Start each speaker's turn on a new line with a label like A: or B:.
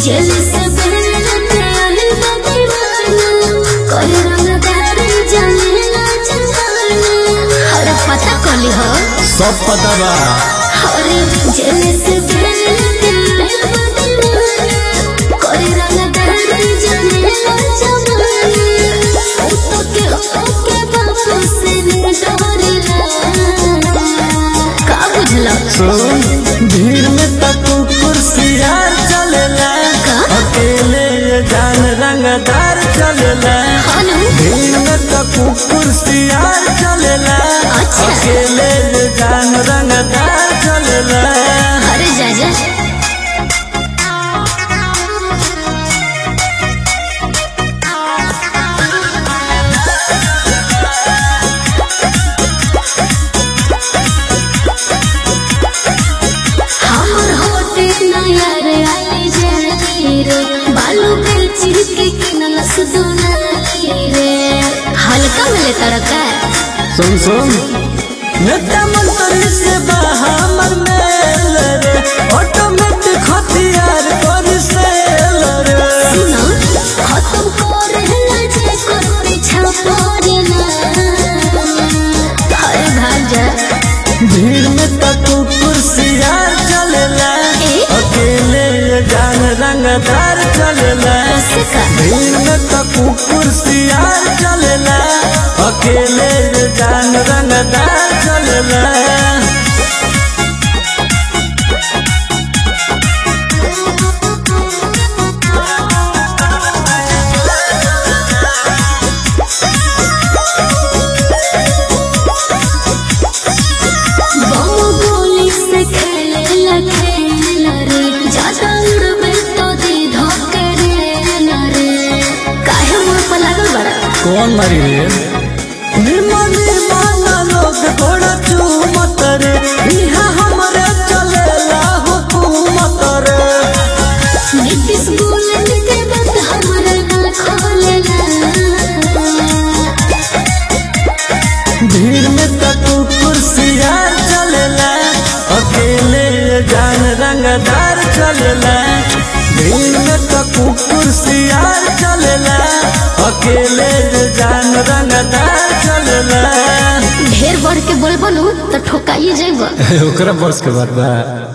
A: जेल से बेलते आली बदीवाना कोई रंगदार जमीला जमाना अरे पता कली हो
B: सब पता बा
A: अरे जेल से बेलते आली बदीवाना कोई रंगदार जमीला जमाना तो के ओके बापू से डरेला का बुझला
B: सुन भीड़ में तक कुर्सियार चलेला
A: का?
B: अकेले ये जान रंगदार चलेला
A: हेलो
B: भीड़ में तक कुर्सियार चलेला
A: अच्छा।
B: अकेले ये जान रंगदार चलेला
A: अरे जा जा हमर होटे नया रे आई जानी रे बालू के चिरके किनल सुदुनाई रे हल्का मिले तड़का
B: सुन सुन नेता मंत्री से बा हमर मेल रे ऑटोमेटिक हथियार कर सेल रे
A: सुनो खत्म कर हला जे कर पीछा पड़ेला अरे भाग जा
B: भीड़ में तक कुर्सियार चलेला
A: ए?
B: अकेले ये जान रंगदार चलेला
A: कैसे का
B: भीड़ में तक कुर्सियार चलेला अकेले ये जान रंगदार चलेला
A: बम गोली से खेलेला खेलेला रे ज्यादा उड़बे तो दी धोके रे रे काहे मुंह पर लागल बड़ा
B: कौन मरी रे निर्मल निर्मल लोग घोड़ा चूमत रे इहाँ हमरे चलेला हुकूमत रे
A: नीतीश बोलन के बात हमरा ना खोलेला
B: भीड़ में तक कुर्सियार चलेला अकेले ये जान रंगदार चलेला भीड़ में तक कुर्सियार चलेला अकेले ये जान रंगदार चलेला
A: ढेर बढ़ के बोल बोलू तो ठोकाई जेबा
B: ओकरा बस के बात बा